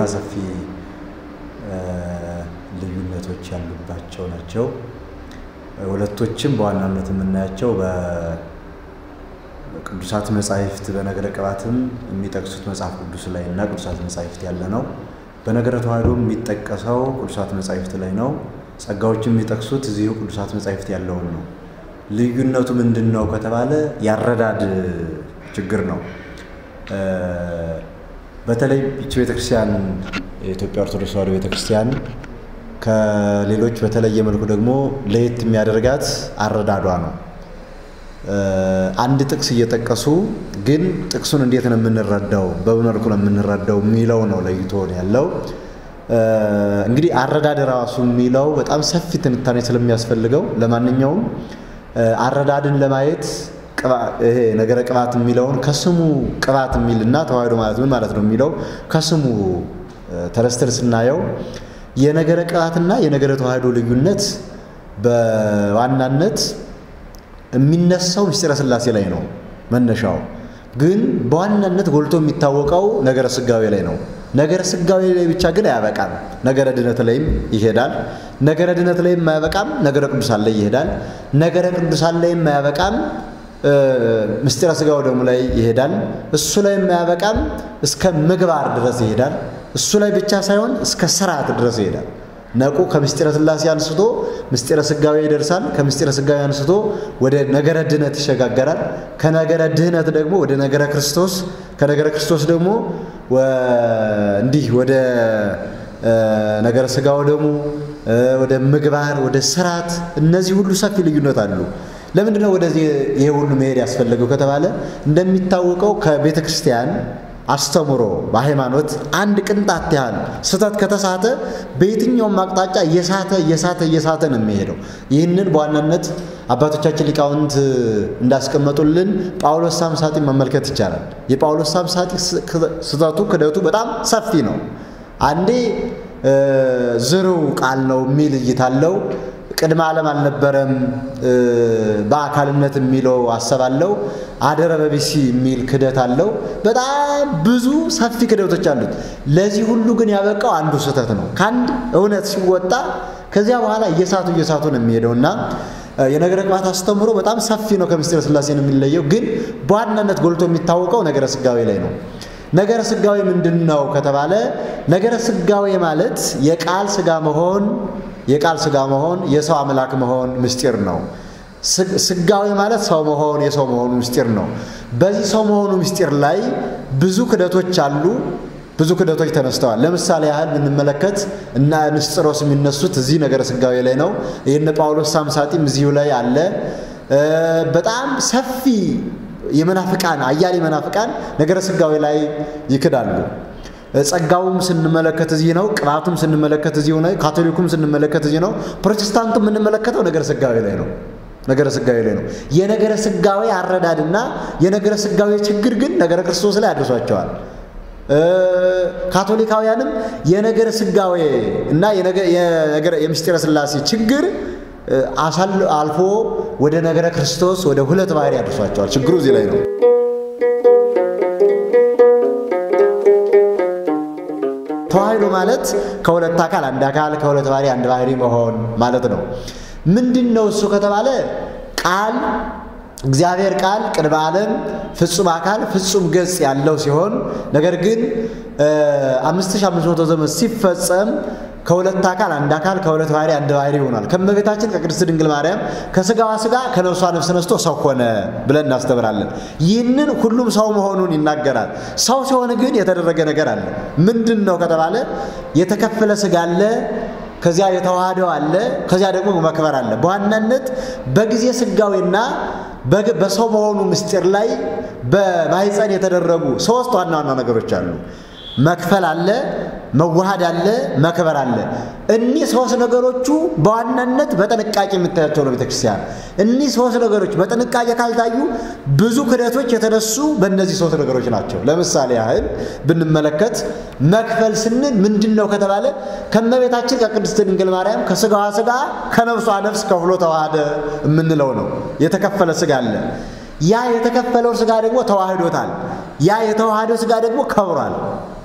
ሰፊ ልዩነቶች ያሉባቸው ናቸው። ሁለቶችም በዋናነት የምናያቸው በቅዱሳት መጻሕፍት በነገረ ቅባትም የሚጠቅሱት መጽሐፍ ቅዱስ ላይ እና ቅዱሳት መጻሕፍት ያለ ነው። በነገረ ተዋሕዶ የሚጠቀሰው ቅዱሳት መጻሕፍት ላይ ነው። ጸጋዎችም የሚጠቅሱት እዚሁ ቅዱሳት መጻሕፍት ያለውን ነው። ልዩነቱ ምንድን ነው ከተባለ ያረዳድ ችግር ነው። በተለይ ይቺ ቤተክርስቲያን የኢትዮጵያ ኦርቶዶክስ ተዋሕዶ ቤተክርስቲያን ከሌሎች በተለየ መልኩ ደግሞ ለየት የሚያደርጋት አረዳዷ ነው። አንድ ጥቅስ እየጠቀሱ ግን ጥቅሱን እንዴት ነው የምንረዳው፣ በመልኩ ነው የምንረዳው የሚለው ነው ለይቶ ያለው። እንግዲህ አረዳድ ራሱ የሚለው በጣም ሰፊ ትንታኔ ስለሚያስፈልገው ለማንኛውም አረዳድን ለማየት ይሄ ነገረ ቅባት የሚለውን ከስሙ ቅባት የሚልና ተዋሕዶ ማለት ምን ማለት ነው የሚለው ከስሙ ተረስተን ስናየው የነገረ ቅባትና የነገረ ተዋሕዶ ልዩነት በዋናነት የሚነሳው ምስጢረ ሥላሴ ላይ ነው መነሻው። ግን በዋናነት ጎልቶ የሚታወቀው ነገረ ሥጋዌ ላይ ነው። ነገረ ሥጋዌ ላይ ብቻ ግን አያበቃም። ነገረ ድነት ላይም ይሄዳል። ነገረ ድነት ላይም አያበቃም። ነገረ ቅዱሳን ላይ ይሄዳል። ነገረ ቅዱሳን ላይም አያበቃም። ምስጢረ ሥጋው ደግሞ ላይ ይሄዳል። እሱ ላይ አያበቃም። እስከ ምግባር ድረስ ይሄዳል። እሱ ላይ ብቻ ሳይሆን እስከ ስርዓት ድረስ ይሄዳል። ነቁ ከምስጢረ ሥላሴ አንስቶ ምስጢረ ሥጋዌ ይደርሳል። ከምስጢረ ሥጋዌ አንስቶ ወደ ነገረ ድህነት ይሸጋገራል። ከነገረ ድህነት ደግሞ ወደ ነገረ ክርስቶስ፣ ከነገረ ክርስቶስ ደግሞ እንዲህ ወደ ነገረ ሥጋው ደግሞ ወደ ምግባር፣ ወደ ስርዓት። እነዚህ ሁሉ ሰፊ ልዩነት አሉ። ለምንድን ነው ወደዚህ ይሄ ሁሉ መሄድ ያስፈለገው ከተባለ እንደሚታወቀው ከቤተ ክርስቲያን አስተምሮ በሃይማኖት አንድ ቅንጣት ያህል ስህተት ከተሳተ በየትኛውም አቅጣጫ እየሳተ እየሳተ እየሳተ ነው የሚሄደው። ይህንን በዋናነት አባቶቻችን ሊቃውንት እንዳስቀመጡልን ጳውሎስ ሳምሳጢ መመልከት ይቻላል። የጳውሎስ ሳምሳጢ ስህተቱ ክደቱ በጣም ሰፊ ነው። አንዴ ዝርው ቃል ነው የሚል እይታ አለው። ቅድመ ዓለም አልነበረም በአካልነት የሚለው ሀሳብ አለው። አደረ በቢሲ የሚል ክደት አለው። በጣም ብዙ ሰፊ ክደቶች አሉት። ለዚህ ሁሉ ግን ያበቃው አንዱ ስህተት ነው። ከአንድ እውነት ሲወጣ ከዚያ በኋላ እየሳቱ እየሳቱ ነው የሚሄደው እና የነገረ ቅባት አስተምሮ በጣም ሰፊ ነው። ከምስጢረ ሥላሴ ነው የሚለየው። ግን በዋናነት ጎልቶ የሚታወቀው ነገረ ሥጋዌ ላይ ነው። ነገረ ሥጋዌ ምንድን ነው ከተባለ ነገረ ሥጋዌ ማለት የቃል ሥጋ መሆን የቃል ሥጋ መሆን የሰው አምላክ መሆን ምስጢር ነው። ሥጋዌ ማለት ሰው መሆን የሰው መሆኑ ምስጢር ነው። በዚህ ሰው መሆኑ ምስጢር ላይ ብዙ ክደቶች አሉ። ብዙ ክደቶች ተነስተዋል። ለምሳሌ ያህል ብንመለከት እና ንስጥሮስ የሚነሱት እዚህ ነገረ ሥጋዌ ላይ ነው። ይህን ጳውሎስ ሳምሳጢም እዚሁ ላይ አለ። በጣም ሰፊ የመናፍቃን አያሌ መናፍቃን ነገረ ሥጋዌ ላይ ይክዳሉ። ጸጋውም ስንመለከት እዚህ ነው። ቅባቱም ስንመለከት እዚሁ ነው። ካቶሊኩም ስንመለከት እዚህ ነው። ፕሮቴስታንቱ የምንመለከተው ነገረ ሥጋዌ ላይ ነው። ነገረ ሥጋዌ ላይ ነው። የነገረ ሥጋዌ አረዳድና የነገረ ሥጋዌ ችግር ግን ነገረ ክርስቶስ ላይ አድርሷቸዋል። ካቶሊካውያንም የነገረ ሥጋዌ እና የምስጢረ ሥላሴ ችግር አልፎ ወደ ነገረ ክርስቶስ ወደ ሁለት ባህሪ አድርሷቸዋል። ችግሩ እዚህ ላይ ነው። ተዋሕዶ ማለት ከሁለት አካል አንድ አካል ከሁለት ባህሪ አንድ ባህሪ መሆን ማለት ነው። ምንድን ነው እሱ ከተባለ ቃል እግዚአብሔር ቃል ቅድመ ዓለም ፍጹም አካል ፍጹም ገጽ ያለው ሲሆን ነገር ግን አምስት ሺህ አምስት መቶ ዘመን ሲፈጸም ከሁለት አካል አንድ አካል ከሁለት ባህሪ አንድ ባህሪ ይሆናል። ከእመቤታችን ከቅድስት ድንግል ማርያም ከሥጋዋ ሥጋ ከነፍሷ ነፍስ ነስቶ ሰው ሆነ ብለን እናስተምራለን። ይህንን ሁሉም ሰው መሆኑን ይናገራል። ሰው ሲሆን ግን የተደረገ ነገር አለ። ምንድን ነው ከተባለ የተከፈለ ሥጋ አለ ከዚያ የተዋህደው አለ። ከዚያ ደግሞ መክበር አለ። በዋናነት በጊዜ ሥጋዌና በሰው መሆኑ ምስጢር ላይ በማኅፀን የተደረጉ ሶስት ዋና ዋና ነገሮች አሉ። መክፈል አለ፣ መዋሃድ አለ፣ መክበር አለ። እኒህ ሶስት ነገሮቹ በዋናነት በጥንቃቄ የምታያቸው ነው ቤተክርስቲያን። እኒህ ሶስት ነገሮች በጥንቃቄ ካልታዩ ብዙ ክደቶች የተነሱ በእነዚህ ሶስት ነገሮች ናቸው። ለምሳሌ ያህል ብንመለከት መክፈል ስንል ምንድን ነው ከተባለ ከእመቤታችን ከቅድስት ድንግል ማርያም ከሥጋዋ ሥጋ ከነፍሷ ነፍስ ከፍሎ ተዋህደ የምንለው ነው። የተከፈለ ሥጋ አለ። ያ የተከፈለው ሥጋ ደግሞ ተዋህዶታል። ያ የተዋህደው ሥጋ ደግሞ ከብሯል።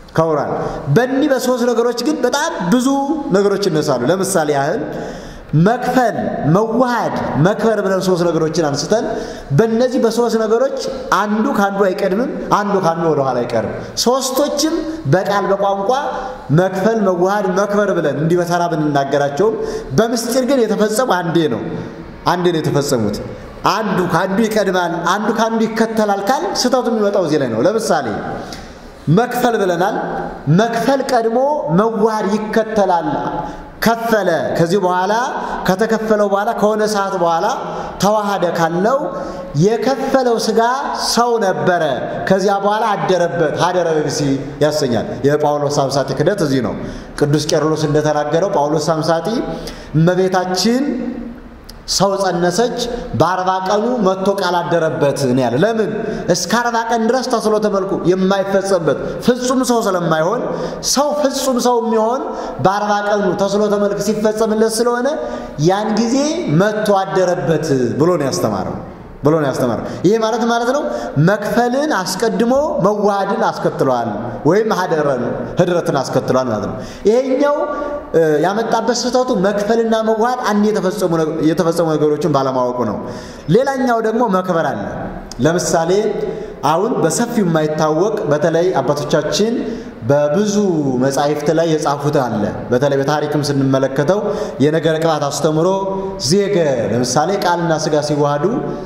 ከብሯል። በእኒህ በሶስት ነገሮች ግን በጣም ብዙ ነገሮች ይነሳሉ። ለምሳሌ ያህል መክፈል፣ መዋሃድ፣ መክበር ብለን ሶስት ነገሮችን አንስተን በእነዚህ በሶስት ነገሮች አንዱ ከአንዱ አይቀድምም፣ አንዱ ከአንዱ ወደኋላ አይቀርም። ሶስቶችም በቃል በቋንቋ መክፈል፣ መዋሃድ፣ መክበር ብለን እንዲህ በተራ ብንናገራቸውም በምስጢር ግን የተፈጸሙ አንዴ ነው አንዴ ነው የተፈጸሙት። አንዱ ከአንዱ ይቀድማል፣ አንዱ ከአንዱ ይከተላል ካል ስህተቱ የሚመጣው እዚህ ላይ ነው። ለምሳሌ መክፈል ብለናል። መክፈል ቀድሞ መዋሃድ ይከተላል። ከፈለ። ከዚህ በኋላ ከተከፈለው በኋላ ከሆነ ሰዓት በኋላ ተዋሃደ ካለው የከፈለው ስጋ ሰው ነበረ። ከዚያ በኋላ አደረበት። ሀደረ በብሲ ያሰኛል። የጳውሎስ ሳምሳጢ ክደት እዚህ ነው። ቅዱስ ቄርሎስ እንደተናገረው ጳውሎስ ሳምሳጢ እመቤታችን ሰው ጸነሰች፣ በአርባ ቀኑ መጥቶ ቃል አደረበት ነው ያለ። ለምን እስከ አርባ ቀን ድረስ ተስሎተ መልኩ የማይፈጸምበት ፍጹም ሰው ስለማይሆን ሰው ፍጹም ሰው የሚሆን በአርባ ቀኑ ተስሎተ መልክ ሲፈጸምለት ስለሆነ ያን ጊዜ መጥቶ አደረበት ብሎ ነው ያስተማረው ብሎ ነው ያስተማረው። ይሄ ማለት ማለት ነው መክፈልን አስቀድሞ መዋሃድን አስከትለዋል፣ ወይም ሀደረን ህድረትን አስከትለዋል ማለት ነው። ይሄኛው ያመጣበት ስህተቱ መክፈልና መዋሃድ አንድ የተፈጸሙ ነገሮችን ባለማወቁ ነው። ሌላኛው ደግሞ መክበር አለ። ለምሳሌ አሁን በሰፊው የማይታወቅ በተለይ አባቶቻችን በብዙ መጻሕፍት ላይ የጻፉት አለ። በተለይ በታሪክም ስንመለከተው የነገረ ቅባት አስተምሮ ዜገ ለምሳሌ ቃልና ስጋ ሲዋሃዱ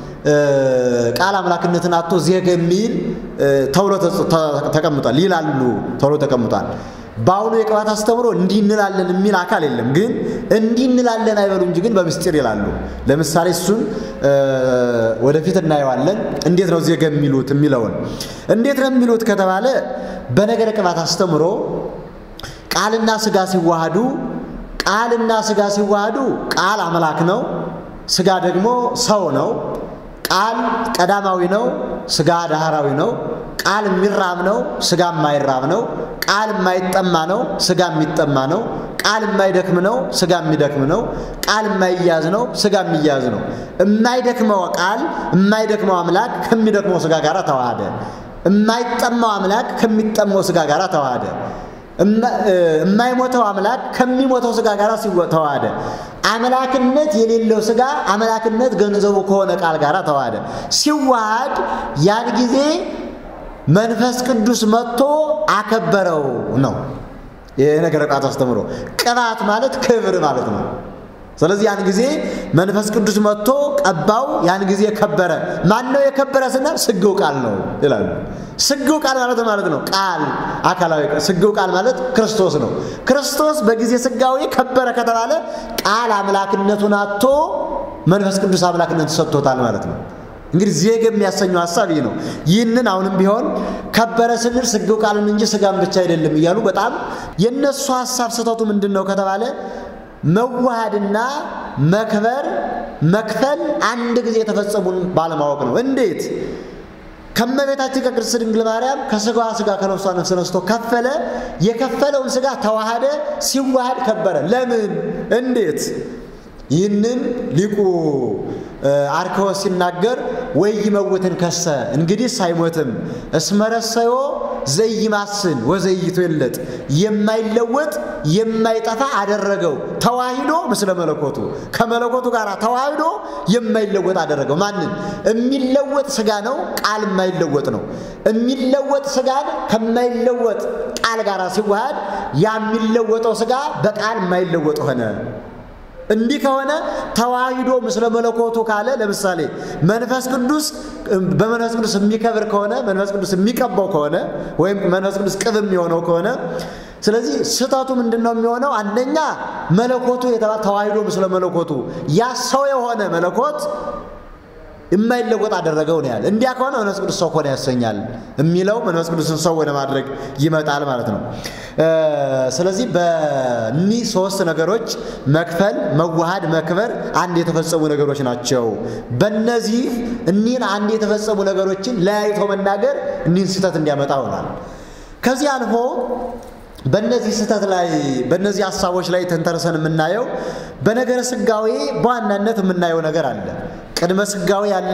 ቃል አምላክነትን አቶ ዜገ የሚል ተብሎ ተቀምጧል። ይላሉ ተብሎ ተቀምጧል። በአሁኑ የቅባት አስተምሮ እንዲህ እንላለን የሚል አካል የለም። ግን እንዲህ እንላለን አይበሉ እንጂ ግን በምስጢር ይላሉ። ለምሳሌ እሱን ወደፊት እናየዋለን። እንዴት ነው ዜገ የሚሉት የሚለውን እንዴት ነው የሚሉት ከተባለ በነገረ ቅባት አስተምሮ ቃልና ስጋ ሲዋሃዱ ቃልና ስጋ ሲዋሃዱ ቃል አምላክ ነው፣ ስጋ ደግሞ ሰው ነው። ቃል ቀዳማዊ ነው፣ ስጋ ዳህራዊ ነው። ቃል የሚራብ ነው፣ ስጋ የማይራብ ነው። ቃል የማይጠማ ነው፣ ስጋ የሚጠማ ነው። ቃል የማይደክም ነው፣ ስጋ የሚደክም ነው። ቃል የማይያዝ ነው፣ ስጋ የሚያዝ ነው። የማይደክመው ቃል የማይደክመው አምላክ ከሚደክመው ስጋ ጋር ተዋሃደ። የማይጠማው አምላክ ከሚጠማው ስጋ ጋር ተዋሃደ። የማይሞተው አምላክ ከሚሞተው ስጋ ጋር ተዋሃደ። አምላክነት የሌለው ስጋ አምላክነት ገንዘቡ ከሆነ ቃል ጋር ተዋሃደ። ሲዋሃድ ያን ጊዜ መንፈስ ቅዱስ መጥቶ አከበረው ነው የነገረ ቅባት አስተምሮ። ቅባት ማለት ክብር ማለት ነው። ስለዚህ ያን ጊዜ መንፈስ ቅዱስ መጥቶ ቀባው። ያን ጊዜ ከበረ። ማን ነው የከበረ ስንል ስግው ቃል ነው ይላሉ። ስግው ቃል ማለት ማለት ነው ቃል አካላዊ ስግው ቃል ማለት ክርስቶስ ነው። ክርስቶስ በጊዜ ስጋዊ ከበረ ከተባለ ቃል አምላክነቱን አጥቶ መንፈስ ቅዱስ አምላክነት ሰጥቶታል ማለት ነው። እንግዲህ ዜግ የሚያሰኘው ሀሳብ ይህ ነው። ይህንን አሁንም ቢሆን ከበረ ስንል ስግው ቃልን እንጂ ስጋን ብቻ አይደለም እያሉ በጣም የእነሱ ሀሳብ ስህተቱ ምንድን ነው ከተባለ መዋሃድና መክበር መክፈል አንድ ጊዜ የተፈጸሙን ባለማወቅ ነው። እንዴት? ከመቤታችን ከቅድስት ድንግል ማርያም ከስጋዋ ስጋ ከነፍሷ ነፍስ ነስቶ ከፈለ። የከፈለውን ስጋ ተዋሃደ። ሲዋሃድ ከበረ። ለምን? እንዴት? ይህንን ሊቁ አርክዎስ ሲናገር ወይ ይመውትን ከሰ እንግዲህ አይሞትም እስመረሰዮ ዘይማስን ወዘይቶ የለጥ የማይለወጥ የማይጠፋ አደረገው ተዋሂዶ ምስለ መለኮቱ ከመለኮቱ ጋር ተዋሂዶ የማይለወጥ አደረገው። ማንን? የሚለወጥ ስጋ ነው። ቃል የማይለወጥ ነው። የሚለወጥ ስጋን ከማይለወጥ ቃል ጋር ሲዋሃድ ያ የሚለወጠው ስጋ በቃል የማይለወጥ ሆነ። እንዲህ ከሆነ ተዋሂዶ ምስለ መለኮቱ ካለ ለምሳሌ መንፈስ ቅዱስ በመንፈስ ቅዱስ የሚከብር ከሆነ መንፈስ ቅዱስ የሚቀባው ከሆነ ወይም መንፈስ ቅዱስ ቅብ የሚሆነው ከሆነ ስለዚህ ስህተቱ ምንድን ነው የሚሆነው? አንደኛ መለኮቱ የተባለ ተዋሂዶ ምስለ መለኮቱ ያ ሰው የሆነ መለኮት የማይለወጥ አደረገው ነው ያለ። እንዲያ ከሆነ መንፈስ ቅዱስ ሰው ሆነ ያሰኛል የሚለው መንፈስ ቅዱስን ሰው ወደ ማድረግ ይመጣል ማለት ነው። ስለዚህ በእኒህ ሶስት ነገሮች መክፈል፣ መዋሃድ፣ መክበር አንድ የተፈጸሙ ነገሮች ናቸው። በእነዚህ እኒህን አንድ የተፈጸሙ ነገሮችን ለያይቶ መናገር እኒህን ስህተት እንዲያመጣ ሆኗል። ከዚህ አልፎ በእነዚህ ስህተት ላይ በእነዚህ ሀሳቦች ላይ ተንተርሰን የምናየው በነገረ ስጋዌ በዋናነት የምናየው ነገር አለ። ቅድመ ስጋዌ አለ፣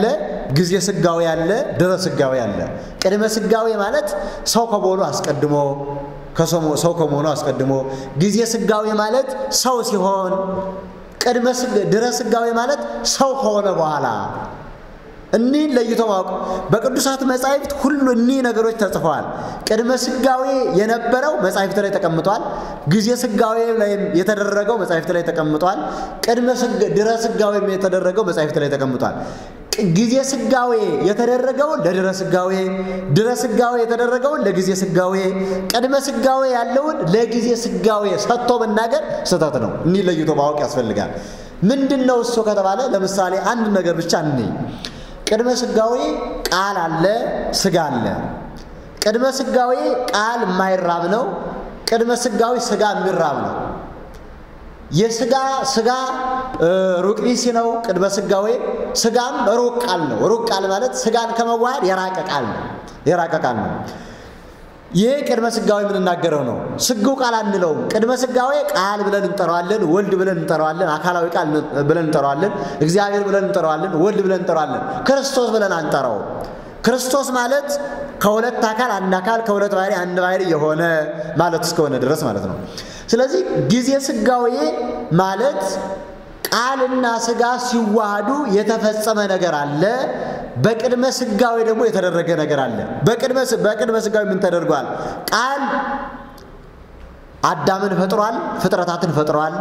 ጊዜ ስጋዌ አለ፣ ድረ ስጋዌ አለ። ቅድመ ስጋዌ ማለት ሰው ከመሆኑ አስቀድሞ ሰው ከመሆኑ አስቀድሞ፣ ጊዜ ስጋዌ ማለት ሰው ሲሆን፣ ቅድመ ድረ ስጋዌ ማለት ሰው ከሆነ በኋላ እኒህን ለይቶ ማወቅ በቅዱሳት መጻሕፍት ሁሉ እኒህ ነገሮች ተጽፈዋል። ቅድመ ስጋዌ የነበረው መጻሕፍት ላይ ተቀምጧል። ጊዜ ስጋዌ ላይም የተደረገው መጻሕፍት ላይ ተቀምጧል። ቅድመ ድረ ስጋዌም የተደረገው መጻሕፍት ላይ ተቀምጧል። ጊዜ ስጋዌ የተደረገውን ለድረ ስጋዌ፣ ድረ ስጋዌ የተደረገውን ለጊዜ ስጋዌ፣ ቅድመ ስጋዌ ያለውን ለጊዜ ስጋዌ ሰጥቶ መናገር ስህተት ነው። እኒህ ለይቶ ማወቅ ያስፈልጋል። ምንድን ነው እሱ ከተባለ ለምሳሌ አንድ ነገር ብቻ እንይ። ቅድመ ስጋዌ ቃል አለ፣ ስጋ አለ። ቅድመ ስጋዌ ቃል የማይራብ ነው። ቅድመ ስጋዌ ስጋ የሚራብ ነው። የስጋ ስጋ ሩቅ ቢሲ ነው። ቅድመ ስጋዌ ስጋም ሩቅ ቃል ነው። ሩቅ ቃል ማለት ስጋን ከመዋሃድ የራቀ ቃል ነው። የራቀ ቃል ነው። ይህ ቅድመ ስጋዌ የምንናገረው ነው። ስግው ቃል አንለውም። ቅድመ ስጋዌ ቃል ብለን እንጠራዋለን፣ ወልድ ብለን እንጠራዋለን፣ አካላዊ ቃል ብለን እንጠራዋለን፣ እግዚአብሔር ብለን እንጠራዋለን፣ ወልድ ብለን እንጠራዋለን። ክርስቶስ ብለን አንጠራው። ክርስቶስ ማለት ከሁለት አካል አንድ አካል ከሁለት ባህሪ አንድ ባህሪ የሆነ ማለት እስከሆነ ድረስ ማለት ነው። ስለዚህ ጊዜ ስጋዌ ማለት ቃልና ስጋ ሲዋሃዱ የተፈጸመ ነገር አለ። በቅድመ ስጋዌ ደግሞ የተደረገ ነገር አለ። በቅድመ ስጋዌ ምን ተደርጓል? ቃል አዳምን ፈጥሯል፣ ፍጥረታትን ፈጥሯል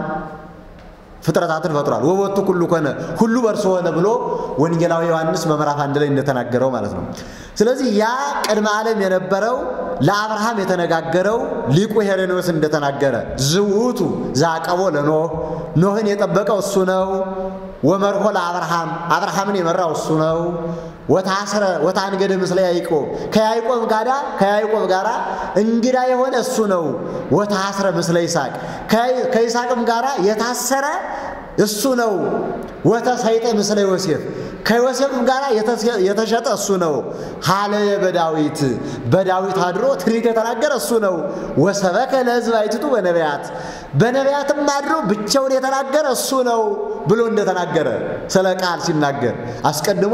ፍጥረታትን ፈጥሯል። ወቦቱ ሁሉ ኮነ ሁሉ በእርሱ ሆነ ብሎ ወንጌላዊ ዮሐንስ በምዕራፍ አንድ ላይ እንደተናገረው ማለት ነው። ስለዚህ ያ ቅድመ ዓለም የነበረው ለአብርሃም የተነጋገረው ሊቁ ሄሬኔዎስ እንደተናገረ ዝውቱ ዛቀቦ ለኖህ ኖህን የጠበቀው እሱ ነው። ወመርሆ ለአብርሃም አብርሃምን የመራው እሱ ነው። ወታስረ ወታንገደ ምስለ ያዕቆብ ከያዕቆብ ጋራ ከያዕቆብ ጋራ እንግዳ የሆነ እሱ ነው። ወታስረ ምስለ ይስሐቅ ከይስሐቅም ጋራ የታሰረ እሱ ነው። ወተሰይጠ ምስለ ዮሴፍ ከዮሴፍም ጋር የተሸጠ እሱ ነው። ሀለየ በዳዊት በዳዊት አድሮ ትንቢት የተናገረ እሱ ነው። ወሰበከ ለሕዝብ አይትቱ በነቢያት በነቢያትም አድሮ ብቻውን የተናገረ እሱ ነው ብሎ እንደተናገረ ስለ ቃል ሲናገር አስቀድሞ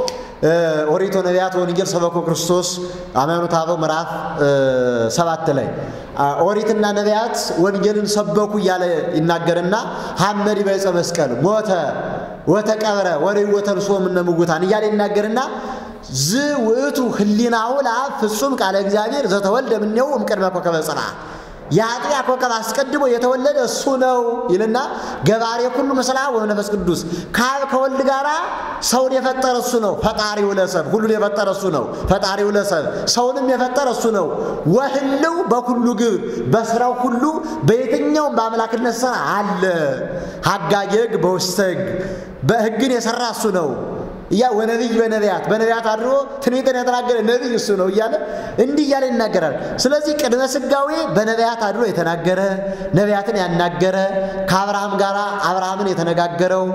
ኦሪቶ ነቢያት ወንጌል ሰበኮ ክርስቶስ ሃይማኖተ አበው ምዕራፍ ሰባት ላይ ኦሪትና ነቢያት ወንጌልን ሰበኩ እያለ ይናገርና ሐመድ በዕፀ መስቀል ሞተ ወተቀብረ ወርእይዎ ተንሥኦ እምነ ሙታን እያለ ይናገርና ዝ ውእቱ ህሊናሁ ለአብ ፍጹም ቃለ እግዚአብሔር ዘተወልደ እምኔሁ እምቅድመ ኮከበ ጽርዓ የአጥቢያ ኮከብ አስቀድሞ የተወለደ እሱ ነው ይልና ገባሬ ሁሉ ምስላ ወመንፈስ ቅዱስ ከአብ ከወልድ ጋር ሰውን የፈጠረ እሱ ነው። ፈጣሪው ለሰብ ሁሉን የፈጠረ እሱ ነው። ፈጣሪው ለሰብ ሰውንም የፈጠረ እሱ ነው። ወህልው በኩሉ ግብር በስራው ሁሉ በየትኛውም በአምላክነት ስራ አለ። ሀጋጌ ሕግ በውስተ ሕግ በሕግን የሰራ እሱ ነው። እያ ወነቢይ በነቢያት በነቢያት አድሮ ትንቢትን የተናገረ ነቢይ እሱ ነው እያለ እንዲህ እያለ ይናገራል። ስለዚህ ቅድመ ስጋዌ በነቢያት አድሮ የተናገረ ነቢያትን ያናገረ ከአብርሃም ጋር አብርሃምን የተነጋገረው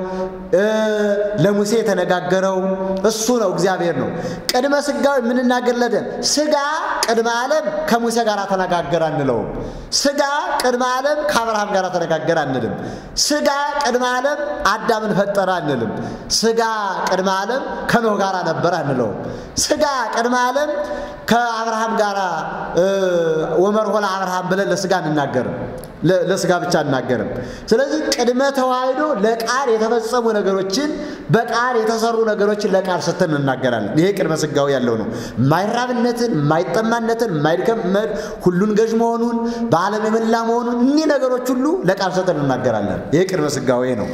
ለሙሴ የተነጋገረው እሱ ነው፣ እግዚአብሔር ነው። ቅድመ ስጋዌ የምንናገርለትን ስጋ ቅድመ ዓለም ከሙሴ ጋር ተነጋገረ አንለውም። ስጋ ቅድመ ዓለም ከአብርሃም ጋር ተነጋገረ አንልም። ስጋ ቅድመ ዓለም አዳምን ፈጠረ አንልም። ስጋ ቅድመ ዓለም ከኖህ ጋር ነበረ አንለውም። ስጋ ቅድመ ዓለም ከአብርሃም ጋር ወመርሆ ለአብርሃም ብለን ለስጋ እንናገርም ለስጋ ብቻ አናገርም። ስለዚህ ቅድመ ተዋህዶ ለቃል የተፈጸሙ ነገሮችን በቃል የተሰሩ ነገሮችን ለቃል ስተን እናገራለን። ይሄ ቅድመ ስጋዊ ያለው ነው። የማይራብነትን፣ የማይጠማነትን፣ የማይድከም ሁሉን ገዥ መሆኑን በዓለም የመላ መሆኑን እኒህ ነገሮች ሁሉ ለቃል ስተን እናገራለን። ይሄ ቅድመ ስጋዊ ነው።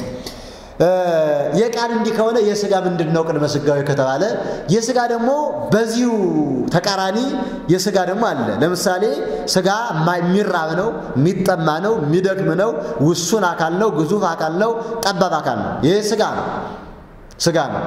የቃል እንዲህ ከሆነ የስጋ ምንድን ነው? ቅድመ ስጋዊ ከተባለ የስጋ ደግሞ በዚሁ ተቃራኒ የስጋ ደግሞ አለ። ለምሳሌ ስጋ የሚራብ ነው፣ የሚጠማ ነው፣ የሚደክም ነው፣ ውሱን አካል ነው፣ ግዙፍ አካል ነው፣ ጠባብ አካል ነው። ይህ ስጋ ነው፣ ስጋ ነው።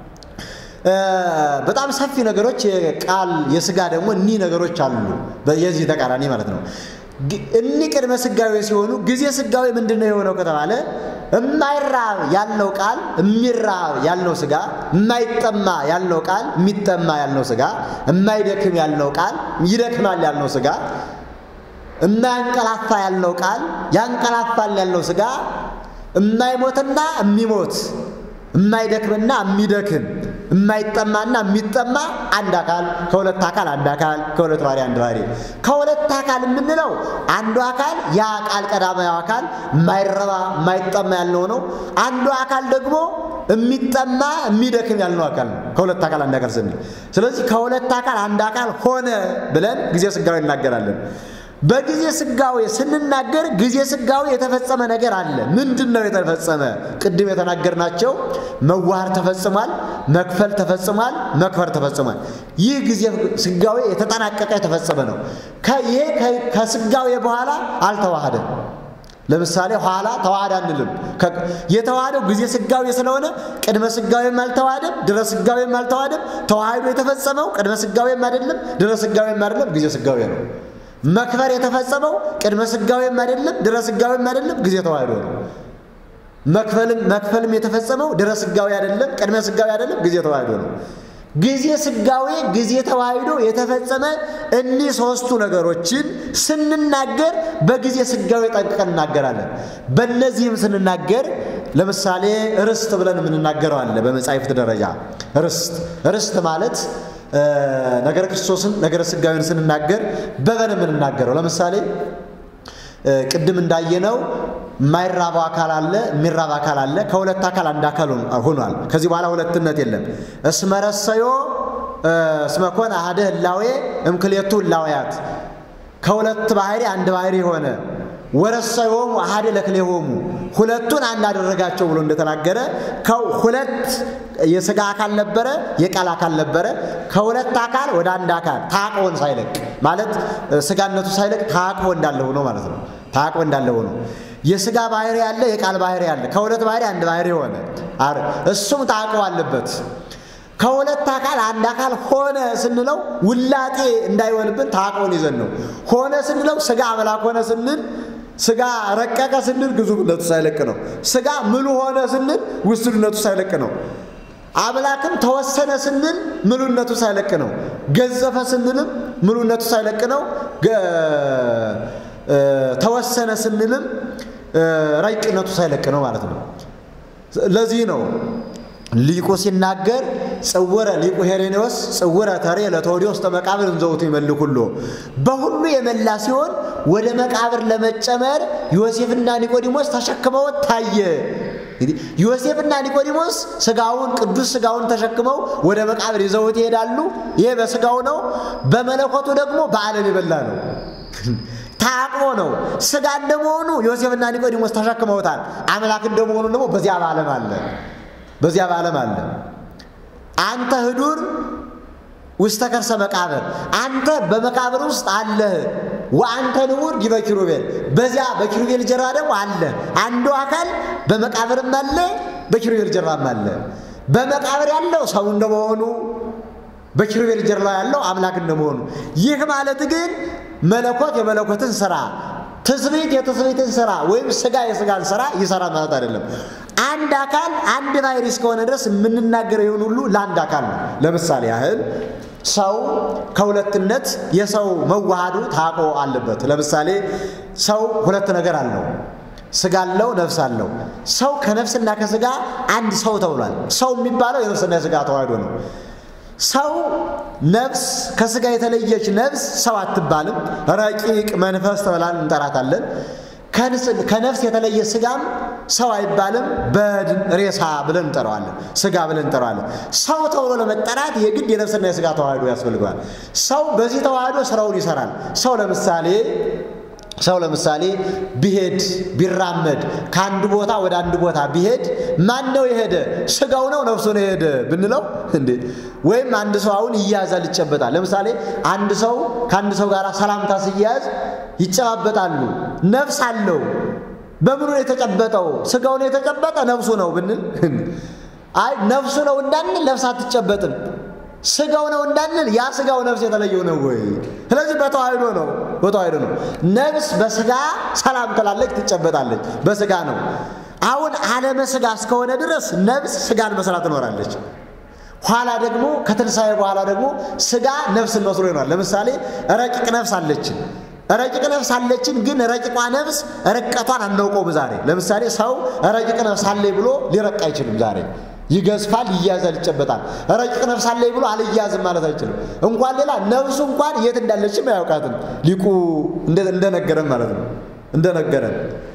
በጣም ሰፊ ነገሮች የቃል የስጋ ደግሞ እኒህ ነገሮች አሉ። የዚህ ተቃራኒ ማለት ነው። እኒህ ቅድመ ስጋዊ ሲሆኑ ጊዜ ስጋዊ ምንድን ነው የሆነው ከተባለ የማይራብ ያልነው ቃል የሚራብ ያልነው ስጋ፣ የማይጠማ ያልነው ቃል የሚጠማ ያልነው ስጋ፣ የማይደክም ያልነው ቃል ይደክማል ያልነው ስጋ፣ የማያንቀላፋ ያልነው ቃል ያንቀላፋል ያልነው ስጋ፣ የማይሞትና የሚሞት የማይደክምና የሚደክም የማይጠማና የሚጠማ አንድ አካል ከሁለት አካል አንድ አካል ከሁለት ባህሪ አንድ ባህሪ። ከሁለት አካል የምንለው አንዱ አካል ያ ቃል ቀዳማዊ አካል የማይረባ የማይጠማ ያልነው ነው። አንዱ አካል ደግሞ የሚጠማ የሚደክም ያልነው አካል ነው። ከሁለት አካል አንድ አካል ስንል ስለዚህ ከሁለት አካል አንድ አካል ሆነ ብለን ጊዜ ስጋዊ እናገራለን። በጊዜ ስጋዌ ስንናገር ጊዜ ስጋዌ የተፈጸመ ነገር አለ። ምንድን ነው የተፈጸመ? ቅድም የተናገርናቸው መዋሃር ተፈጽሟል፣ መክፈል ተፈጽሟል፣ መክበር ተፈጽሟል። ይህ ጊዜ ስጋዌ የተጠናቀቀ የተፈጸመ ነው። ይሄ ከስጋዌ በኋላ አልተዋሃደም። ለምሳሌ ኋላ ተዋሃደ አንልም። የተዋሃደው ጊዜ ስጋዌ ስለሆነ ቅድመ ስጋዌም አልተዋሃደም፣ ድረ ስጋዌም አልተዋሃደም። ተዋህዶ የተፈጸመው ቅድመ ስጋዌም አይደለም፣ ድረ ስጋዌም አይደለም፣ ጊዜ ስጋዌ ነው። መክበር የተፈጸመው ቅድመ ስጋዌም አይደለም ድረ ስጋዌም አይደለም ጊዜ ተዋህዶ ነው። መክፈልም መክፈልም የተፈጸመው ድረ ስጋዌ አይደለም ቅድመ ስጋዌ አይደለም ጊዜ ተዋህዶ ነው። ጊዜ ስጋዌ ጊዜ ተዋህዶ የተፈጸመ እኒህ ሶስቱ ነገሮችን ስንናገር በጊዜ ስጋዌ ጠንቅቀን እናገራለን። በእነዚህም ስንናገር ለምሳሌ ርስት ብለን የምንናገረው አለ። በመጻሕፍት ደረጃ ርስት ርስት ማለት ነገረ ክርስቶስን ነገረ ስጋዊን ስንናገር በበን የምንናገረው ለምሳሌ ቅድም እንዳየነው የማይራባው አካል አለ፣ የሚራባ አካል አለ። ከሁለት አካል አንድ አካል ሆኗል። ከዚህ በኋላ ሁለትነት የለም። እስመረሰዮ እስመኮን አህደ ህላዌ እምክሌቱ ህላዌያት ከሁለት ባህሪ አንድ ባህሪ ሆነ። ወረሰዮሙ አሃደ ለክሌሆሙ ሁለቱን አንድ አደረጋቸው ብሎ እንደተናገረ ሁለት የሥጋ አካል ነበረ፣ የቃል አካል ነበረ። ከሁለት አካል ወደ አንድ አካል ታቅቦን ሳይለቅ ማለት ሥጋነቱ ሳይለቅ ታቅቦ እንዳለ ሆኖ ማለት ነው። ታቅቦ እንዳለ ሆኖ የሥጋ ባህሪ ያለ፣ የቃል ባህሪ ያለ። ከሁለት ባህሪ አንድ ባህሪ ሆነ። እሱም ታቅቦ አለበት። ከሁለት አካል አንድ አካል ሆነ ስንለው ውላጤ እንዳይሆንብን ታቅቦን ይዘን ነው። ሆነ ስንለው ሥጋ አምላክ ሆነ ስንል ሥጋ ረቀቀ ስንል ግዙፍነቱ ሳይለቅ ነው። ሥጋ ምሉ ሆነ ስንል ውስንነቱ ሳይለቅ ነው። አምላክም ተወሰነ ስንል ምሉነቱ ሳይለቅ ነው። ገዘፈ ስንልም ምሉነቱ ሳይለቅ ነው። ተወሰነ ስንልም ረቂቅነቱ ሳይለቅ ነው ማለት ነው። ለዚህ ነው ሊቁ ሲናገር ጽውረ ሊቁ ሄሬኔዎስ ጽውረ ተሬ ለተወዲዎስ ተመቃብር እንዘውቱ ይመልክ ሁሉ በሁሉ የመላ ሲሆን ወደ መቃብር ለመጨመር ዮሴፍና ኒቆዲሞስ ተሸክመው ታየ። እንግዲህ ዮሴፍና ኒቆዲሞስ ስጋውን ቅዱስ ስጋውን ተሸክመው ወደ መቃብር ይዘውት ይሄዳሉ። ይሄ በስጋው ነው። በመለኮቱ ደግሞ በዓለም የበላ ነው። ታቅቦ ነው። ስጋ እንደመሆኑ ዮሴፍና ኒቆዲሞስ ተሸክመውታል። አምላክ እንደመሆኑ ደግሞ በዚያ በዓለም አለ በዚያ በዓለም አለ። አንተ ህዱር ውስተ ከርሰ መቃብር፣ አንተ በመቃብር ውስጥ አለህ። ወአንተ ንቡር ዲበ ኪሩቤል፣ በዚያ በኪሩቤል ጀርባ ደግሞ አለ። አንዱ አካል በመቃብርም አለ፣ በኪሩቤል ጀርባም አለ። በመቃብር ያለው ሰው እንደመሆኑ በኪሩቤል ጀርባ ያለው አምላክ እንደመሆኑ፣ ይህ ማለት ግን መለኮት የመለኮትን ስራ ትስብእት የትስብእትን ስራ ወይም ስጋ የስጋን ስራ ይሰራ ማለት አይደለም። አንድ አካል አንድ ባህሪ እስከሆነ ድረስ የምንናገረው ይሁን ሁሉ ለአንድ አካል ነው። ለምሳሌ ያህል ሰው ከሁለትነት የሰው መዋሃዱ ታቆ አለበት። ለምሳሌ ሰው ሁለት ነገር አለው። ስጋ አለው፣ ነፍስ አለው። ሰው ከነፍስና ከስጋ አንድ ሰው ተብሏል። ሰው የሚባለው የነፍስና የስጋ ተዋህዶ ነው። ሰው ነፍስ ከስጋ የተለየች ነፍስ ሰው አትባልም። ረቂቅ መንፈስ ተብላን እንጠራታለን። ከነፍስ የተለየ ስጋም ሰው አይባልም። በድን ሬሳ ብለን እንጠራዋለን። ስጋ ብለን እንጠራዋለን። ሰው ተብሎ ለመጠራት የግድ የነፍስና የስጋ ተዋህዶ ያስፈልገዋል። ሰው በዚህ ተዋህዶ ስራውን ይሰራል። ሰው ለምሳሌ ሰው ለምሳሌ ቢሄድ ቢራመድ ከአንድ ቦታ ወደ አንድ ቦታ ቢሄድ ማን ነው የሄደ? ስጋው ነው ነፍሱ ነው የሄደ ብንለው እንዴ? ወይም አንድ ሰው አሁን ይያዛል፣ ይጨበጣል። ለምሳሌ አንድ ሰው ከአንድ ሰው ጋር ሰላምታ ሲያያዝ ይጨባበጣሉ። ነፍስ አለው። በምኑ ነው የተጨበጠው? ስጋው ነው የተጨበጠ ነፍሱ ነው ብንል አይ ነፍሱ ነው እንዳንል ነፍስ አትጨበጥም። ስጋው ነው እንዳንል ያ ስጋው ነፍስ የተለየው ነው ወይ? ስለዚህ በተዋህዶ ነው በተዋህዶ ነው። ነፍስ በስጋ ሰላም ትላለች፣ ትጨበጣለች። በስጋ ነው። አሁን ዓለመ ስጋ እስከሆነ ድረስ ነፍስ ስጋን መስላ ትኖራለች። ኋላ ደግሞ ከትንሣኤ በኋላ ደግሞ ስጋ ነፍስን መስሎ ይኖራል። ለምሳሌ ረቂቅ ነፍስ አለችን ረቂቅ ነፍስ አለችን፣ ግን ረቂቋ ነፍስ ረቀቷን አናውቀውም ዛሬ። ለምሳሌ ሰው ረቂቅ ነፍስ አለኝ ብሎ ሊረቅ አይችልም ዛሬ ይገዝፋል፣ ይያዛል፣ ይጨበጣል። ረቂቅ ነፍስ አለኝ ብሎ አልያዝም ማለት አይችልም። እንኳን ሌላ ነፍሱ እንኳን የት እንዳለችም አያውቃትም። ሊቁ እንደነገረን ማለት ነው እንደነገረን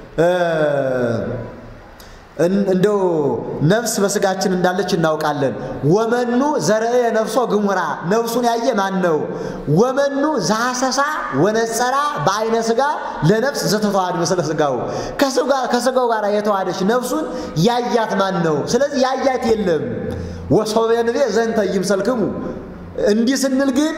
እንደው ነፍስ በስጋችን እንዳለች እናውቃለን። ወመኑ ዘርአ ነፍሶ ግሙራ ነፍሱን ያየ ማን ነው? ወመኑ ዛሰሳ ወነጸራ በአይነ ስጋ ለነፍስ ዘተተዋሃድ ምስለ ስጋው ከስጋው ጋር የተዋሃደች ነፍሱን ያያት ማን ነው? ስለዚህ ያያት የለም። ወሶበንቤ ዘንተ ይምሰልክሙ እንዲህ ስንል ግን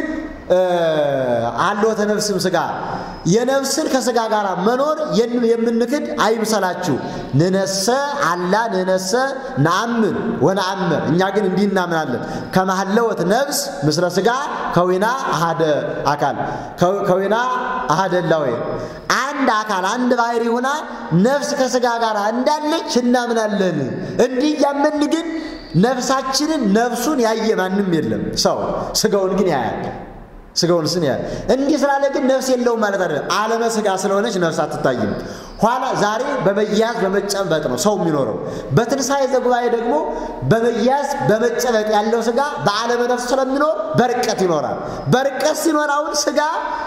አልወተ ነፍስም ስጋ የነፍስን ከስጋ ጋር መኖር የምንክድ አይምሰላችሁ። ንነሰ አላ ንነሰ ነአምን ወነአምር እኛ ግን እንዲህ እናምናለን። ከማህለወት ነፍስ ምስለ ስጋ ከዊና አሃደ አካል ከዊና አሃደ እላዌ አንድ አካል አንድ ባህሪ ሆና ነፍስ ከስጋ ጋር እንዳለች እናምናለን። እንዲህ እያመን ግን ነፍሳችንን ነፍሱን ያየ ማንም የለም። ሰው ስጋውን ግን ያያል። ስጋውን ስን ያያል። እንዲህ ስላለ ግን ነፍስ የለውም ማለት አይደለም። ዓለመ ስጋ ስለሆነች ነፍስ አትታይም። ኋላ ዛሬ በመያዝ በመጨበጥ ነው ሰው የሚኖረው። በትንሣኤ ዘጉባኤ ደግሞ በመያዝ በመጨበጥ ያለው ስጋ በዓለመ ነፍስ ስለሚኖር በርቀት ይኖራል። በርቀት ሲኖራውን ስጋ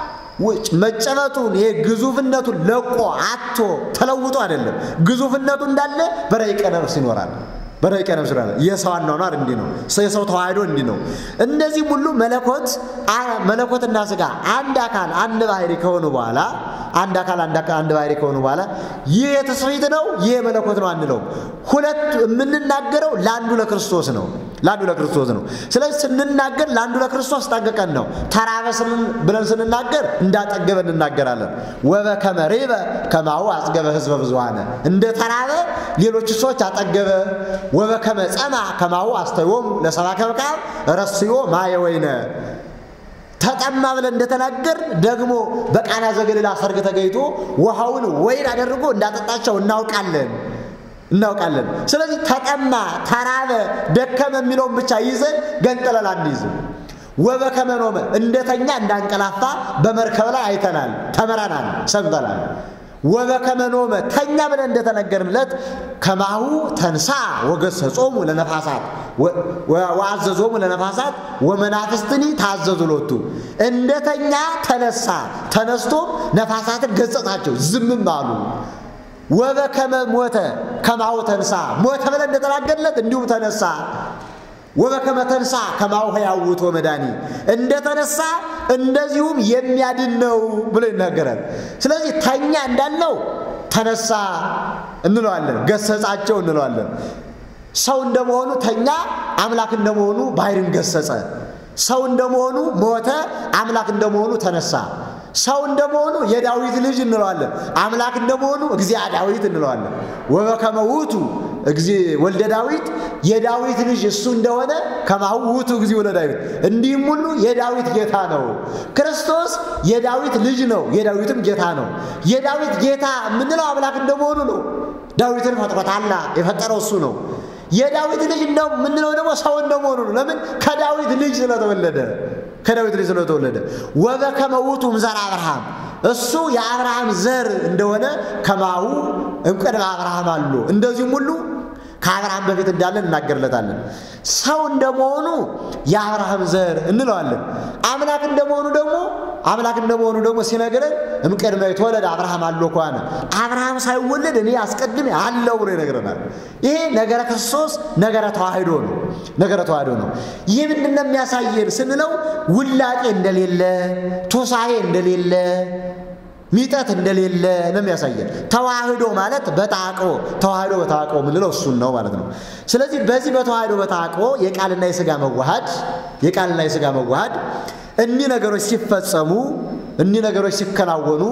መጨበጡን ይሄ ግዙፍነቱን ለቆ አቶ ተለውጦ አይደለም። ግዙፍነቱ እንዳለ በረቂቀ ነፍስ ይኖራል። በረቂቀ ነፍስ ይኖራል። የሰው አኗኗር እንዲህ ነው። የሰው ተዋህዶ እንዲህ ነው። እነዚህም ሁሉ መለኮት መለኮትና ስጋ አንድ አካል አንድ ባህሪ ከሆኑ በኋላ አንድ አካል አንድ ባህሪ ከሆኑ በኋላ ይህ የትስብእት ነው፣ ይህ የመለኮት ነው አንለውም። ሁለቱ የምንናገረው ለአንዱ ለክርስቶስ ነው ለአንዱ ለክርስቶስ ነው። ስለዚህ ስንናገር ለአንዱ ለክርስቶስ ጠንቅቀን ነው። ተራበ ብለን ስንናገር እንዳጠገበ እንናገራለን። ወበከመ ርኅበ ከማሁ አጽገበ ሕዝበ ብዙኃነ እንደ ተራበ ሌሎች ሰዎች አጠገበ። ወበከመ ጸማ ከማሁ አስተዮሙ ለሰብአ ከመቃብ ረስዮ ማየ ወይነ ተጠማ ብለን እንደተናገር ደግሞ በቃና ዘገሊላ ሰርግ ተገኝቶ ውሃውን ወይን አደርጎ እንዳጠጣቸው እናውቃለን እናውቃለን። ስለዚህ ተጠማ፣ ተራበ፣ ደከመ የሚለውን ብቻ ይዘን ገንጥለን አንይዝም። ወበከመ ኖመ እንደተኛ እንዳንቀላፋ በመርከብ ላይ አይተናል፣ ተምረናል፣ ሰምተናል። ወበከመ ኖመ ተኛ ብለን እንደተነገርንለት ከማሁ ተንሳ ወገሰጾሙ ለነፋሳት ወአዘዞሙ ለነፋሳት ወመናፍስትኒ ታዘዙ ሎቱ እንደተኛ ተነሳ፣ ተነስቶም ነፋሳትን ገሰጻቸው፣ ዝምም አሉ። ወበከመ ሞተ ከማሁ ተንሳ ሞተ ብለን እንደተናገርለት እንዲሁም ተነሳ። ወበከመ ተንሳ ከማሁ ሕያው ውእቱ መድኃኒ እንደተነሳ እንደዚሁም የሚያድን ነው ብሎ ይናገራል። ስለዚህ ተኛ እንዳልነው ተነሳ እንለዋለን፣ ገሰጻቸው እንለዋለን። ሰው እንደመሆኑ ተኛ፣ አምላክ እንደመሆኑ ባሕርን ገሰጸ። ሰው እንደመሆኑ ሞተ፣ አምላክ እንደመሆኑ ተነሳ። ሰው እንደመሆኑ የዳዊት ልጅ እንለዋለን። አምላክ እንደመሆኑ እግዚአ ዳዊት እንለዋለን። ወበከመ ውእቱ ወልደ ዳዊት የዳዊት ልጅ እሱ እንደሆነ ከማሁ ውእቱ እግዚእ ወልደ ዳዊት እንዲህም ሁሉ የዳዊት ጌታ ነው። ክርስቶስ የዳዊት ልጅ ነው፣ የዳዊትም ጌታ ነው። የዳዊት ጌታ የምንለው አምላክ እንደመሆኑ ነው። ዳዊትን ፈጥሮታላ የፈጠረው እሱ ነው። የዳዊት ልጅ እንደው የምንለው ደግሞ ሰው እንደመሆኑ ነው። ለምን? ከዳዊት ልጅ ስለተወለደ ከዳዊት ልጅ ስለተወለደ። ወበከመ ውእቱ እምዘራ አብርሃም እሱ የአብርሃም ዘር እንደሆነ ከማሁ እምቅድመ አብርሃም አሉ እንደዚሁም ሁሉ ከአብርሃም በፊት እንዳለን እናገርለታለን። ሰው እንደመሆኑ የአብርሃም ዘር እንለዋለን። አምላክ እንደመሆኑ ደግሞ አምላክ እንደመሆኑ ደግሞ ሲነግረን እምቅድመ ይትወለድ አብርሃም አሎ ከሆነ አብርሃም ሳይወለድ እኔ አስቀድሜ አለው ብሎ ይነግረናል። ይሄ ነገረ ክርስቶስ ነገረ ተዋህዶ ነው። ነገረ ተዋህዶ ነው። ይህ ምንድን ነው የሚያሳየን ስንለው ውላቄ እንደሌለ፣ ቱሳሄ እንደሌለ ሚጠት እንደሌለ ነው የሚያሳየን። ተዋህዶ ማለት በተዓቅቦ ተዋህዶ በተዓቅቦ የምንለው እሱን ነው ማለት ነው። ስለዚህ በዚህ በተዋህዶ በተዓቅቦ የቃልና የሥጋ መዋሃድ የቃልና የሥጋ መዋሃድ እኒህ ነገሮች ሲፈጸሙ እኒህ ነገሮች ሲከናወኑ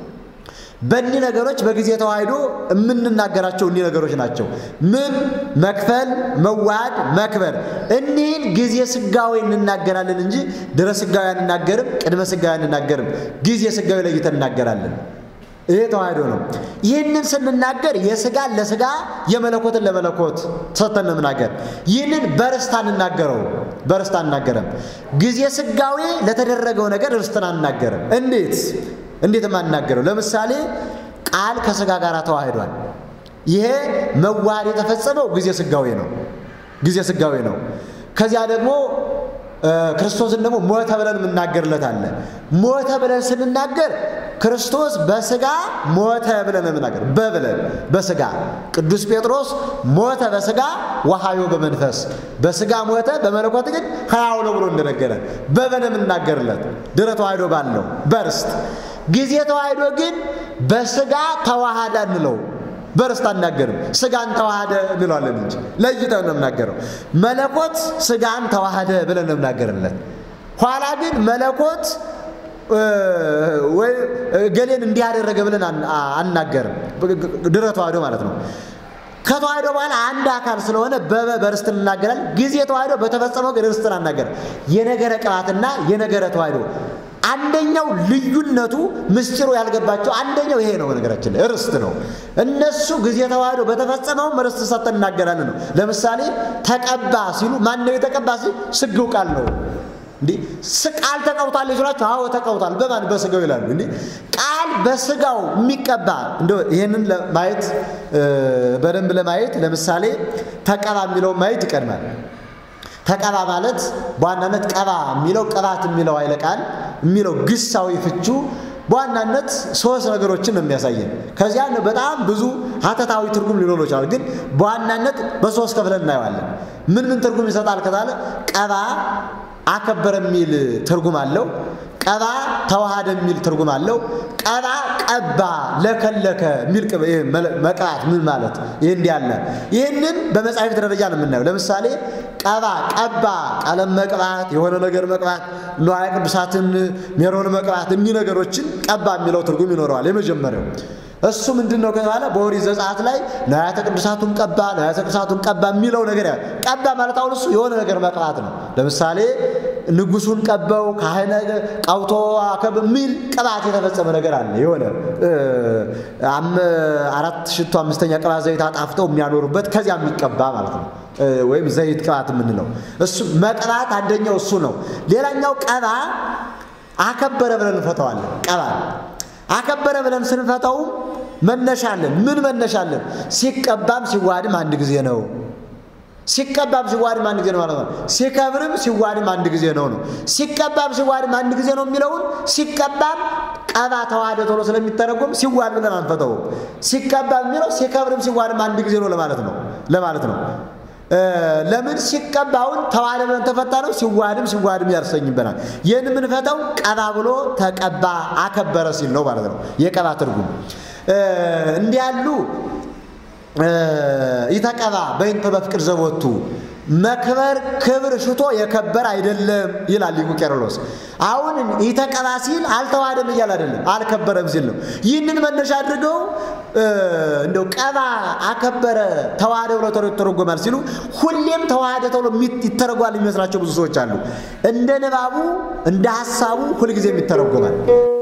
በእኒህ ነገሮች በጊዜ ተዋህዶ የምንናገራቸው እኒህ ነገሮች ናቸው። ምን መክፈል፣ መዋሃድ፣ መክበር። እኒህን ጊዜ ስጋዊ እንናገራለን እንጂ ድረ ስጋዊ አንናገርም፣ ቅድመ ስጋዊ አንናገርም። ጊዜ ስጋዊ ለይተን እናገራለን። ይሄ ተዋህዶ ነው። ይህንን ስንናገር የስጋን ለስጋ የመለኮትን ለመለኮት ሰጥተን ነው የምናገር። ይህንን በርስት አንናገረው በርስት አንናገርም። ጊዜ ስጋዊ ለተደረገው ነገር ርስትን አንናገርም። እንዴት እንዴት የማንናገረው? ለምሳሌ ቃል ከስጋ ጋር ተዋህዷል። ይሄ መዋሃድ የተፈጸመው ጊዜ ስጋዊ ነው። ጊዜ ስጋዌ ነው። ከዚያ ደግሞ ክርስቶስን ደግሞ ሞተ ብለን የምናገርለት አለ። ሞተ ብለን ስንናገር ክርስቶስ በስጋ ሞተ ብለን የምናገር በብለን በስጋ ቅዱስ ጴጥሮስ ሞተ በስጋ ወሐዮ በመንፈስ በስጋ ሞተ በመለኮት ግን ሕያው ነው ብሎ እንደነገረ በበን የምናገርለት ድረ ተዋሕዶ ባለው በርስት ጊዜ ተዋሕዶ ግን በስጋ ተዋሃደ እንለው በርስት አናገርም። ስጋን ተዋሃደ እንለዋለን እንጂ ለይተን ነው የምናገረው። መለኮት ስጋን ተዋሃደ ብለን ነው የምናገርለት። ኋላ ግን መለኮት ወይ ገሌን እንዲያደረገ ብለን አናገርም። ድረ ተዋሕዶ ማለት ነው። ከተዋሕዶ በኋላ አንድ አካል ስለሆነ በበ በርስት እንናገራለን። ጊዜ ተዋሕዶ በተፈጸመው ግን ርስትን አናገርም። የነገረ ቅባትና የነገረ ተዋሕዶ አንደኛው ልዩነቱ ምስጢሩ ያልገባቸው አንደኛው ይሄ ነው። በነገራችን ላይ ርስት ነው። እነሱ ጊዜ ተዋሕዶ በተፈጸመውም ርስት ሰጥተን እናገራለን ነው። ለምሳሌ ተቀባ ሲሉ ማን ነው የተቀባ ሲል ስግው ቃል ነው። እንዲህ ቃል ተቀውቷል ይላችሁ። አዎ ተቀውቷል። በማን በስጋው ይላሉ። እንዲህ ቃል በስጋው የሚቀባ እንደ ይህንን ለማየት በደንብ ለማየት ለምሳሌ ተቀባ የሚለውን ማየት ይቀድማል። ተቀባ ማለት በዋናነት ቀባ የሚለው ቅባት የሚለው ኃይለ ቃል የሚለው ግሳዊ ፍቹ በዋናነት ሶስት ነገሮችን ነው የሚያሳየን። ከዚያ በጣም ብዙ ሀተታዊ ትርጉም ሊኖረው ይችላል፣ ግን በዋናነት በሶስት ከፍለን እናየዋለን። ምን ምን ትርጉም ይሰጣል ከተባለ ቀባ አከበረ የሚል ትርጉም አለው። ቀባ ተዋሃደ የሚል ትርጉም አለው። ቀባ ቀባ ለከለከ የሚል መቅባት ምን ማለት ይህ እንዲህ አለ። ይህንን በመጻሕፍት ደረጃ ነው የምናየው። ለምሳሌ ቀባ ቀባ፣ ቀለም መቅባት፣ የሆነ ነገር መቅባት፣ ንዋየ ቅዱሳትን ሜሮን መቅባት፣ እኒህ ነገሮችን ቀባ የሚለው ትርጉም ይኖረዋል። የመጀመሪያው እሱ ምንድን ነው ከተባለ በኦሪት ዘጸአት ላይ ንዋያተ ቅዱሳቱን ቀባ ንዋያተ ቅዱሳቱን ቀባ የሚለው ነገር ያ ቀባ ማለት አሁን እሱ የሆነ ነገር መቅባት ነው። ለምሳሌ ንጉሱን ቀበው ካህነ ቀውቶ አከብ የሚል ቅባት የተፈጸመ ነገር አለ። የሆነ አራት ሽቶ አምስተኛ ቅባት ዘይት አጣፍተው የሚያኖሩበት ከዚያ የሚቀባ ማለት ነው። ወይም ዘይት ቅባት የምንለው እሱ መቅባት አንደኛው እሱ ነው። ሌላኛው ቀባ አከበረ ብለን እንፈተዋለን። ቀባ አከበረ ብለን ስንፈታውም መነሻለን። ምን መነሻለን? ሲቀባም ሲዋድም አንድ ጊዜ ነው። ሲቀባም ሲዋድም አንድ ጊዜ ነው ማለት ነው። ሲከብርም ሲዋድም አንድ ጊዜ ነው ነው። ሲቀባም ሲዋድም አንድ ጊዜ ነው የሚለውን ሲቀባም ቀባ ተዋህደ ቶሎ ስለሚተረጎም ሲዋድ ብለን አንፈተውም። ሲቀባም የሚለው ሲከብርም ሲዋድም አንድ ጊዜ ነው ለማለት ነው ለማለት ነው። ለምን ሲቀባውን ተዋህደ ብለን ተፈታ ነው። ሲዋድም ሲዋድም ያሰኝበናል። ይህን የምንፈታው ቀባ ብሎ ተቀባ አከበረ ሲል ነው ማለት ነው። የቀባ ትርጉም እንዲህ ያሉ ይተቀባ በይንተ በፍቅር ዘቦቱ መክበር ክብር ሽቶ የከበር አይደለም ይላል ሊቁ ቄርሎስ። አሁን ይተቀባ ሲል አልተዋህደም እያል አይደለም አልከበረም ሲል ነው። ይህንን መነሻ አድርገው እንደው ቀባ አከበረ ተዋህደ ብሎ ይተረጎማል ሲሉ ሁሌም ተዋህደ ተብሎ ይተረጓል የሚመስላቸው ብዙ ሰዎች አሉ። እንደ ንባቡ እንደ ሀሳቡ ሁልጊዜም ይተረጎማል።